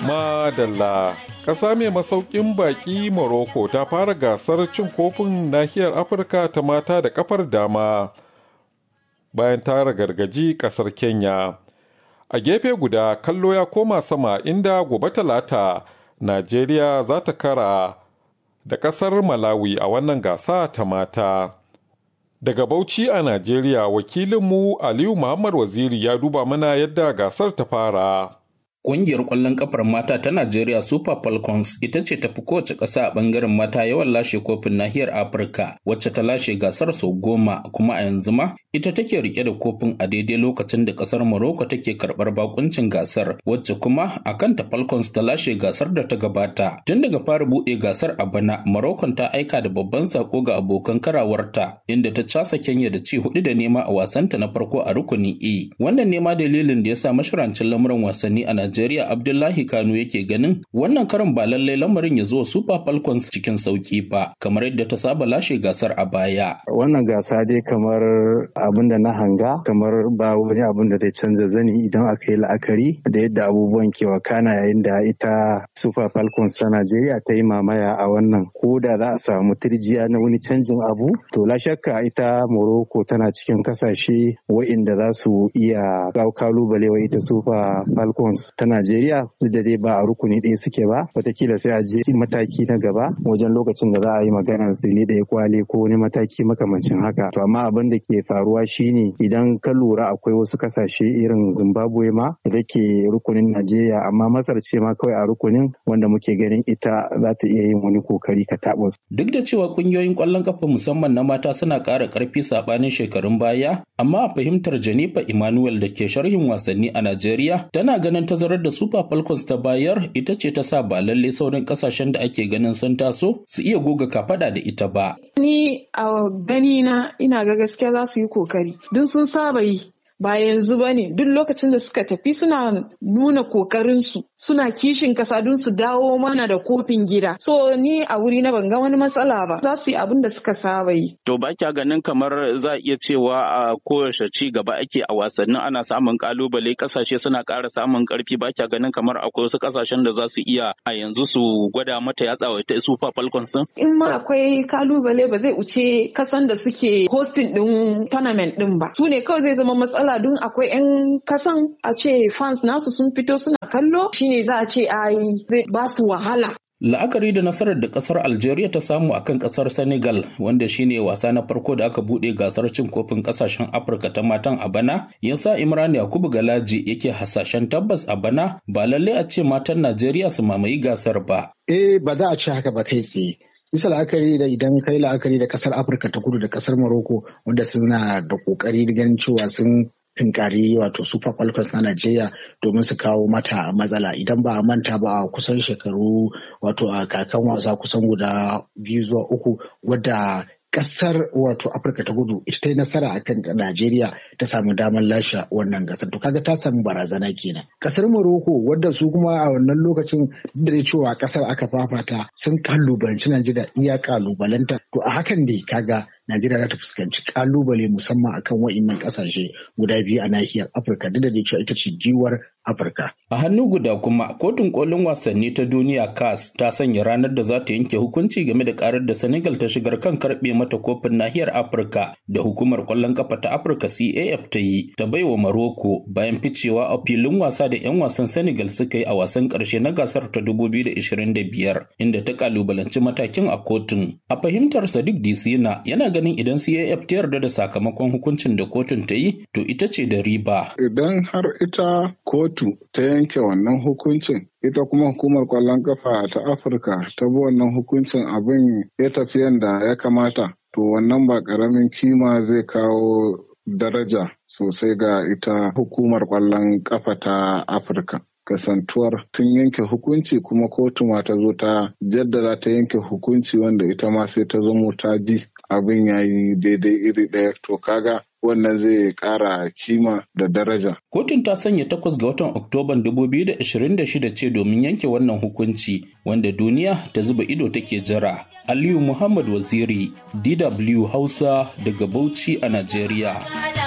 Madalla ƙasa mai masaukin baƙi Morocco ta fara gasar cin kofin nahiyar Afirka ta mata da kafar dama bayan ta gargaji ƙasar Kenya. A gefe guda kallo ya koma sama inda gobe talata Najeriya za ta kara da ƙasar Malawi a wannan gasa ta mata. Daga Bauchi a Najeriya wakilinmu Aliyu Muhammad Waziri ya duba mana yadda gasar ta fara. Ƙungiyar ƙwallon ƙafar mata ta Najeriya Super Falcons ita ce tafi kowace ƙasa a ɓangaren mata yawan lashe kofin nahiyar Afirka wacce ta lashe gasar sau goma kuma a yanzu ma ita take rike da kofin a daidai lokacin da ƙasar Morocco take karɓar bakuncin gasar wacce kuma a kanta Falcons ta lashe gasar da ta gabata. Tun daga fara buɗe gasar a bana Morocco ta aika da babban sako ga abokan karawarta inda ta casa Kenya da ci hudu da nema a wasanta na farko a rukunin E. Wannan nema dalilin da ya sa mashirancin lamuran wasanni a Najeriya Najeriya Abdullahi Kano yake ganin wannan karin ba lallai lamarin ya zo Super Falcons cikin sauki ba kamar yadda ta saba lashe gasar a baya. Wannan gasa dai kamar abin da na hanga kamar ba wani abin da zai canza zani idan aka yi la'akari da yadda abubuwan ke wakana yayin da ita Super Falcons ta Najeriya ta yi mamaya a wannan ko da za a samu turjiya na wani canjin abu to la shakka ita Morocco tana cikin kasashe wa'inda za su iya kalubale wa ita Super Falcons ta Najeriya duk da dai ba a rukuni ɗaya suke ba watakila sai a je mataki na gaba wajen lokacin da za a yi magana tsili ɗaya kwale ko wani mataki makamancin haka to amma abin da ke faruwa shine idan ka lura akwai wasu kasashe irin Zimbabwe ma da ke rukunin Najeriya amma Masar ce ma kawai a rukunin wanda muke ganin ita za ta iya yin wani kokari ka taɓa Duk da cewa kungiyoyin ƙwallon kafa musamman na mata suna ƙara ƙarfi saɓanin shekarun baya amma a fahimtar Janifa Emmanuel da ke sharhin wasanni a Najeriya tana ganin tazarar da Super Falcons ta bayar ita ce ta sa ba lalle sauran kasashen da ake ganin sun taso su iya goga kafada da ita ba. Ni a gani na ina ga gaskiya za su yi kokari don sun saba yi ba yanzu ba ne duk lokacin da suka tafi suna nuna kokarinsu suna kishin kasa don su dawo mana da kofin gida so ni a wuri na ban ga wani matsala ba za su yi abin da suka saba yi to ba kya ganin kamar za a iya cewa a koyaushe ci gaba ake a wasannin ana samun kalubale kasashe suna ƙara samun ƙarfi ba kya ganin kamar akwai wasu kasashen da za su iya a yanzu su gwada mata yatsa wa ta super falcons in ma akwai kalubale ba zai wuce kasan da suke hosting din tournament din ba su ne kawai zai zama matsala matsala don akwai 'yan kasan a ce fans nasu sun fito suna kallo shine za a ce ai zai ba su wahala La'akari da nasarar da kasar Algeria ta samu a kan kasar Senegal wanda shine wasa na farko da aka bude gasar cin kofin kasashen Afirka ta matan a bana, yasa Imran Yakubu Galaji yake hasashen tabbas a bana ba lalle a ce matan Najeriya su mamayi gasar ba. Eh ba za a ce haka ba kai tsaye. bisa la'akari da idan kai la'akari da kasar afirka ta kudu da kasar morocco wanda suna da kokari ganin cewa sun tunkari wato super falcons na najeriya domin su kawo mata matsala idan ba a manta ba a kusan shekaru wato a kakan wasa kusan guda biyu zuwa uku wadda kasar wato afirka ta gudu ita ta yi nasara a kan najeriya ta samu damar lashe wannan gasar to kaga ta samu barazana kenan kasar morocco wadda su kuma a wannan lokacin da da cewa kasar aka fafata sun kalubalanci najeriya iya kalubalanta to a hakan ne kaga Najeriya za ta fuskanci kalubale musamman akan wa'innan kasashe guda biyu a nahiyar Afirka duk da cewa ita ce giwar Afirka. A hannu guda kuma kotun kolin wasanni ta duniya CAS ta sanya ranar da za ta yanke hukunci game da karar da Senegal ta shigar kan karbe mata kofin nahiyar Afirka da hukumar kwallon kafa ta Afirka CAF ta yi ta baiwa Maroko bayan ficewa a filin wasa da 'yan wasan Senegal suka yi a wasan karshe na gasar ta 2025 inda ta kalubalanci matakin a kotun. A fahimtar Sadiq Disina yana ganin idan CAF ta yarda da sakamakon hukuncin da kotun ta yi to ita ce da riba. Idan har ita kotu ta yanke wannan hukuncin ita kuma hukumar kwallon kafa ta Afirka ta bi wannan hukuncin abin ya tafi yadda ya kamata to wannan ba ƙaramin kima zai kawo daraja sosai ga ita hukumar kwallon kafa ta Afirka. kasantuwar sun yanke hukunci kuma kotu ma ta zo ta jaddada ta yanke hukunci wanda ita ma sai ta zamo ta ji abin ya yi daidai iri ɗaya to kaga wannan zai ƙara kima da daraja. Kotun ta sanya takwas ga watan Oktoban 2026 ce domin yanke wannan hukunci wanda duniya ta zuba ido take jira. Aliyu Muhammad Waziri, DW Hausa daga Bauchi a Najeriya.